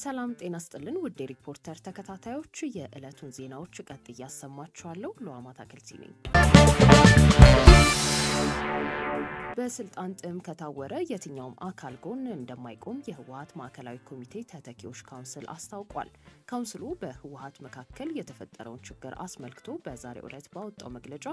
ሰላም ጤና ስጥልን ውድ የሪፖርተር ተከታታዮች የዕለቱን ዜናዎች ቀጥ እያሰማችኋለሁ። ለዋማት አክልቲ ነኝ። በስልጣን ጥም ከታወረ የትኛውም አካል ጎን እንደማይቆም የህወሀት ማዕከላዊ ኮሚቴ ተተኪዎች ካውንስል አስታውቋል። ካውንስሉ በህወሀት መካከል የተፈጠረውን ችግር አስመልክቶ በዛሬው ዕለት ባወጣው መግለጫ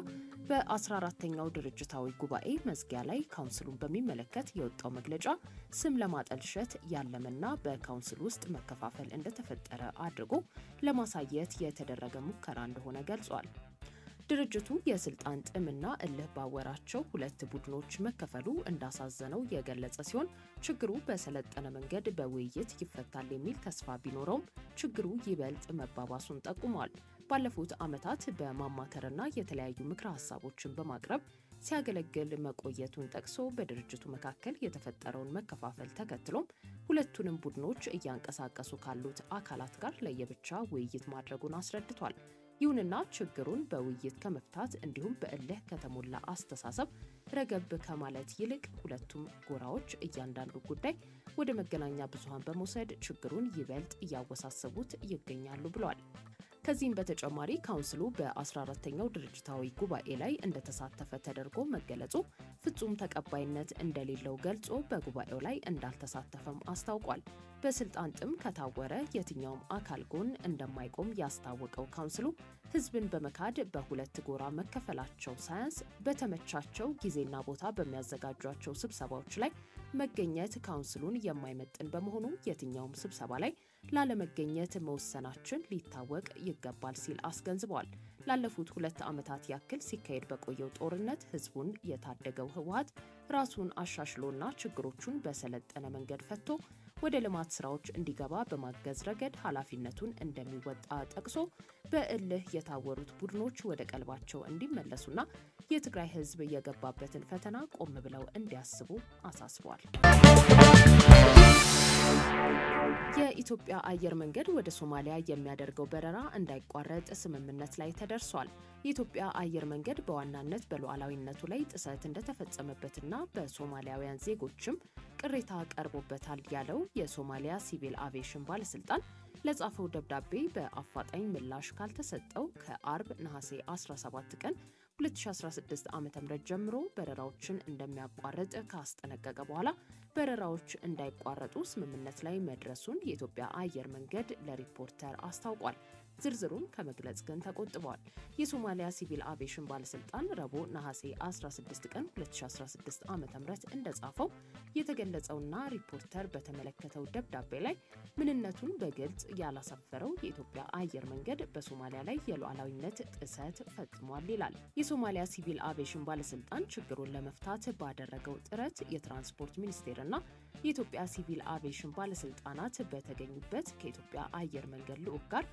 በ14ተኛው ድርጅታዊ ጉባኤ መዝጊያ ላይ ካውንስሉን በሚመለከት የወጣው መግለጫ ስም ለማጠልሸት ያለመና በካውንስል ውስጥ መከፋፈል እንደተፈጠረ አድርጎ ለማሳየት የተደረገ ሙከራ እንደሆነ ገልጿል። ድርጅቱ የስልጣን ጥምና እልህ ባወራቸው ሁለት ቡድኖች መከፈሉ እንዳሳዘነው የገለጸ ሲሆን ችግሩ በሰለጠነ መንገድ በውይይት ይፈታል የሚል ተስፋ ቢኖረውም ችግሩ ይበልጥ መባባሱን ጠቁሟል። ባለፉት ዓመታት በማማከርና የተለያዩ ምክረ ሀሳቦችን በማቅረብ ሲያገለግል መቆየቱን ጠቅሶ በድርጅቱ መካከል የተፈጠረውን መከፋፈል ተከትሎም ሁለቱንም ቡድኖች እያንቀሳቀሱ ካሉት አካላት ጋር ለየብቻ ውይይት ማድረጉን አስረድቷል። ይሁንና ችግሩን በውይይት ከመፍታት እንዲሁም በእልህ ከተሞላ አስተሳሰብ ረገብ ከማለት ይልቅ ሁለቱም ጎራዎች እያንዳንዱ ጉዳይ ወደ መገናኛ ብዙኃን በመውሰድ ችግሩን ይበልጥ እያወሳሰቡት ይገኛሉ ብለዋል። ከዚህም በተጨማሪ ካውንስሉ በ14ተኛው ድርጅታዊ ጉባኤ ላይ እንደተሳተፈ ተደርጎ መገለጹ ፍጹም ተቀባይነት እንደሌለው ገልጾ በጉባኤው ላይ እንዳልተሳተፈም አስታውቋል። በስልጣን ጥም ከታወረ የትኛውም አካል ጎን እንደማይቆም ያስታወቀው ካውንስሉ ሕዝብን በመካድ በሁለት ጎራ መከፈላቸው ሳያንስ በተመቻቸው ጊዜና ቦታ በሚያዘጋጇቸው ስብሰባዎች ላይ መገኘት ካውንስሉን የማይመጥን በመሆኑ የትኛውም ስብሰባ ላይ ላለመገኘት መወሰናችን ሊታወቅ ይገባል ሲል አስገንዝበዋል። ላለፉት ሁለት ዓመታት ያክል ሲካሄድ በቆየው ጦርነት ህዝቡን የታደገው ህወሀት ራሱን አሻሽሎና ችግሮቹን በሰለጠነ መንገድ ፈቶ ወደ ልማት ስራዎች እንዲገባ በማገዝ ረገድ ኃላፊነቱን እንደሚወጣ ጠቅሶ በእልህ የታወሩት ቡድኖች ወደ ቀልባቸው እንዲመለሱና የትግራይ ህዝብ የገባበትን ፈተና ቆም ብለው እንዲያስቡ አሳስቧል። የኢትዮጵያ አየር መንገድ ወደ ሶማሊያ የሚያደርገው በረራ እንዳይቋረጥ ስምምነት ላይ ተደርሷል። የኢትዮጵያ አየር መንገድ በዋናነት በሉዓላዊነቱ ላይ ጥሰት እንደተፈጸመበትና በሶማሊያውያን ዜጎችም ቅሬታ ቀርቦበታል ያለው የሶማሊያ ሲቪል አቪዬሽን ባለስልጣን ለጻፈው ደብዳቤ በአፋጣኝ ምላሽ ካልተሰጠው ከአርብ ነሐሴ 17 ቀን 2016 ዓ.ም ጀምሮ በረራዎችን እንደሚያቋርጥ ካስጠነቀቀ በኋላ በረራዎች እንዳይቋረጡ ስምምነት ላይ መድረሱን የኢትዮጵያ አየር መንገድ ለሪፖርተር አስታውቋል። ዝርዝሩን ከመግለጽ ግን ተቆጥበዋል። የሶማሊያ ሲቪል አቪዬሽን ባለስልጣን ረቡዕ ነሐሴ 16 ቀን 2016 ዓ ም እንደጻፈው የተገለጸውና ሪፖርተር በተመለከተው ደብዳቤ ላይ ምንነቱን በግልጽ ያላሰፈረው የኢትዮጵያ አየር መንገድ በሶማሊያ ላይ የሉዓላዊነት ጥሰት ፈጽሟል ይላል። የሶማሊያ ሲቪል አቪዬሽን ባለስልጣን ችግሩን ለመፍታት ባደረገው ጥረት የትራንስፖርት ሚኒስቴርና የኢትዮጵያ ሲቪል አቪዬሽን ባለስልጣናት በተገኙበት ከኢትዮጵያ አየር መንገድ ልዑክ ጋር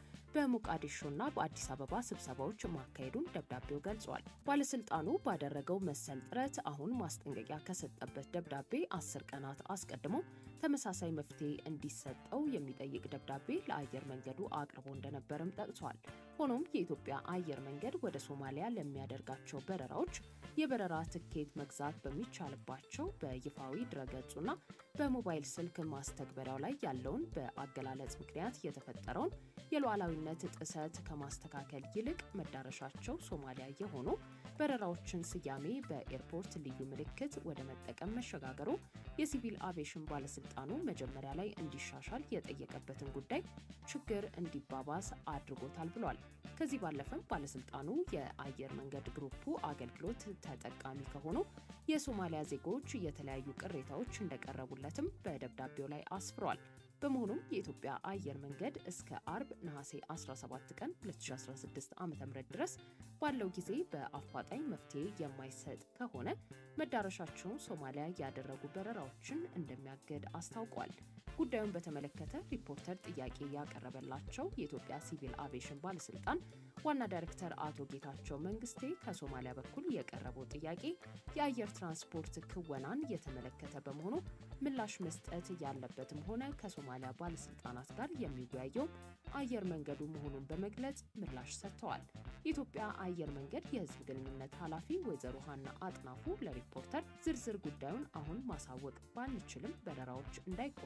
በሞቃዲሾና በአዲስ አበባ ስብሰባዎች ማካሄዱን ደብዳቤው ገልጿል። ባለስልጣኑ ባደረገው መሰል ጥረት አሁን ማስጠንቀቂያ ከሰጠበት ደብዳቤ አስር ቀናት አስቀድሞ ተመሳሳይ መፍትሄ እንዲሰጠው የሚጠይቅ ደብዳቤ ለአየር መንገዱ አቅርቦ እንደነበርም ጠቅሷል። ሆኖም የኢትዮጵያ አየር መንገድ ወደ ሶማሊያ ለሚያደርጋቸው በረራዎች የበረራ ትኬት መግዛት በሚቻልባቸው በይፋዊ ድረገጹና በሞባይል ስልክ ማስተግበሪያው ላይ ያለውን በአገላለጽ ምክንያት የተፈጠረውን የሉዓላዊነት ጥሰት ከማስተካከል ይልቅ መዳረሻቸው ሶማሊያ የሆኑ በረራዎችን ስያሜ በኤርፖርት ልዩ ምልክት ወደ መጠቀም መሸጋገሩ የሲቪል አቪዬሽን ባለስልጣኑ መጀመሪያ ላይ እንዲሻሻል የጠየቀበትን ጉዳይ ችግር እንዲባባስ አድርጎታል ብሏል። ከዚህ ባለፈም ባለስልጣኑ የአየር መንገድ ግሩፑ አገልግሎት ተጠቃሚ ከሆኑ የሶማሊያ ዜጎች የተለያዩ ቅሬታዎች እንደቀረቡለትም በደብዳቤው ላይ አስፍሯል። በመሆኑም የኢትዮጵያ አየር መንገድ እስከ አርብ ነሐሴ 17 ቀን 2016 ዓ.ም ድረስ ባለው ጊዜ በአፋጣኝ መፍትሄ የማይሰጥ ከሆነ መዳረሻቸውን ሶማሊያ ያደረጉ በረራዎችን እንደሚያገድ አስታውቋል። ጉዳዩን በተመለከተ ሪፖርተር ጥያቄ ያቀረበላቸው የኢትዮጵያ ሲቪል አቪዬሽን ባለስልጣን ዋና ዳይሬክተር አቶ ጌታቸው መንግስቴ ከሶማሊያ በኩል የቀረበው ጥያቄ የአየር ትራንስፖርት ክወናን የተመለከተ በመሆኑ ምላሽ መስጠት ያለበትም ሆነ ከሶማሊያ ባለስልጣናት ጋር የሚወያየው አየር መንገዱ መሆኑን በመግለጽ ምላሽ ሰጥተዋል። የኢትዮጵያ አየር መንገድ የህዝብ ግንኙነት ኃላፊ ወይዘሮ ሀና አጥናፉ ለሪፖርተር ዝርዝር ጉዳዩን አሁን ማሳወቅ ባንችልም በረራዎች እንዳይቋረጡ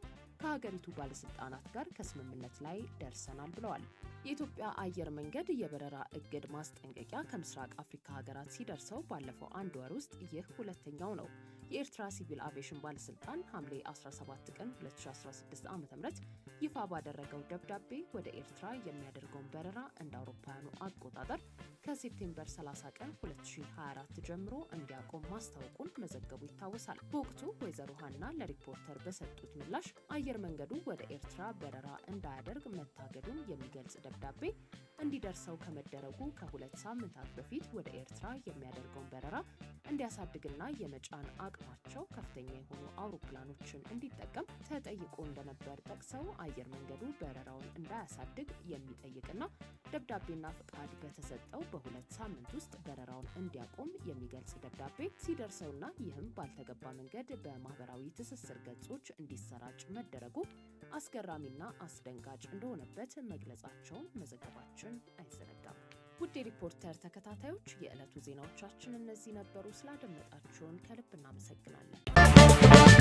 ከሀገሪቱ ባለስልጣናት ጋር ከስምምነት ላይ ደርሰናል ብለዋል። የኢትዮጵያ አየር መንገድ የበረራ እግድ ማስጠንቀቂያ ከምስራቅ አፍሪካ ሀገራት ሲደርሰው ባለፈው አንድ ወር ውስጥ ይህ ሁለተኛው ነው። የኤርትራ ሲቪል አቪዬሽን ባለስልጣን ሐምሌ 17 ቀን 2016 ዓ ም ይፋ ባደረገው ደብዳቤ ወደ ኤርትራ የሚያደርገውን በረራ እንደ አውሮፓውያኑ አቆጣጠር ከሴፕቴምበር 30 ቀን 2024 ጀምሮ እንዲያቆም ማስታወቁን መዘገቡ ይታወሳል። በወቅቱ ወይዘሮ ሀና ለሪፖርተር በሰጡት ምላሽ አየር መንገዱ ወደ ኤርትራ በረራ እንዳያደርግ መታገዱን የሚገልጽ ደብዳቤ እንዲደርሰው ከመደረጉ ከሁለት ሳምንታት በፊት ወደ ኤርትራ የሚያደርገውን በረራ እንዲያሳድግና የመጫን አቅማቸው ከፍተኛ የሆኑ አውሮፕላኖችን እንዲጠቀም ተጠይቆ እንደነበር ጠቅሰው አየር መንገዱ በረራውን እንዳያሳድግ የሚጠይቅና ደብዳቤና ፍቃድ በተሰጠው በሁለት ሳምንት ውስጥ በረራውን እንዲያቆም የሚገልጽ ደብዳቤ ሲደርሰውና ይህም ባልተገባ መንገድ በማህበራዊ ትስስር ገጾች እንዲሰራጭ መደረጉ አስገራሚና አስደንጋጭ እንደሆነበት መግለጻቸውን መዘገባችን አይዘነጋም። ውድ የሪፖርተር ተከታታዮች የዕለቱ ዜናዎቻችን እነዚህ ነበሩ። ስላደመጣችሁን ከልብ እናመሰግናለን።